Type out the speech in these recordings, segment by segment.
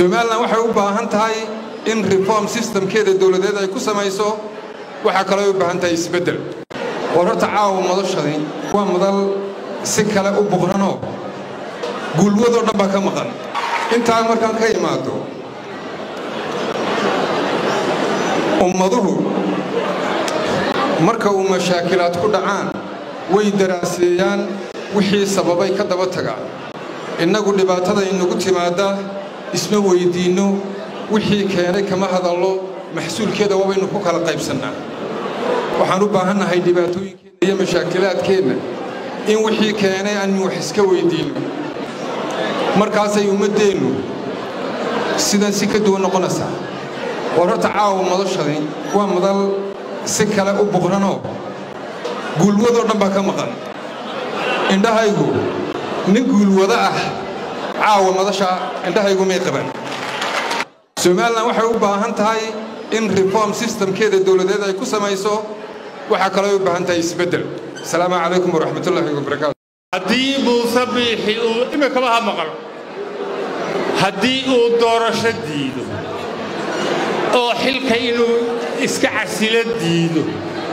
somalilan waxay u baahan tahay in reform systemkeeda dowladeed ay ku samayso waxaa kaloo ay u baahan tahay isbeddel war horta caawa madashani waa madal si kale u buqranoo guulwadoo dhan baa ka maqan intaa markaan ka imaado ummaduhu marka uu mashaakilaad ku dhacaan way daraaseeyaan wixii sababay ka daba tagaan innagu dhibaatada inagu timaadda isma weyddiinno wixii keenay kama hadallo maxsuulkeeda waabaynu ku kala qaybsannaa waxaan u baahannahay dhibaatooyinkeenna iyo mashaakilaadkeenna in wixii keenay aanu wax iska weyddiinno markaasay ummaddeennu sidan si ka duwan noqonaysaa war horta caawa madashani waa madal si kale u buqranoo guulwadoo dhan baa ka maqan indhahaygu nin guulwado ah caawa madasha indhahaygu may qaban somalilan waxay u baahan tahay in reform systemkeeda dowladeed ay ku samayso waxaa kaloo ay u baahan tahay isbeddel asalaamu calaykum waraxmatullaahi wabarakaatu haddii muuse biixi uu iminkaba ha maqlo haddii uu doorasho diido oo xilka inuu iska casilo diido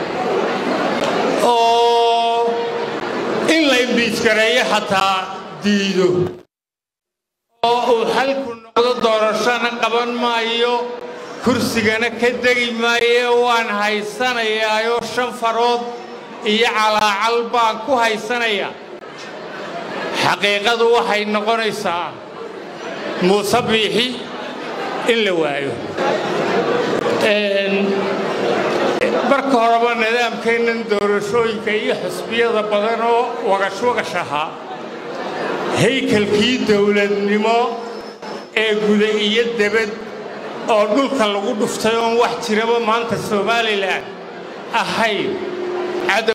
oo in la imbiijgareeyo xataa diido oo uu xalku noqdo doorashona qaban maayo kursigana ka degi maayo waan haysanayaayoo shan farood iyo calaacal baan ku haysanayaa xaqiiqadu waxay noqonaysaa muuse biixi in la waayo marka horeba nidaamkeennan doorashooyinka iyo xusbiyada badan oo wagash-wagash ahaa haykalkii dowladnimo ee guda iyo debad oo dhulka lagu dhuftay oon wax jiraba maanta somalilan ahayn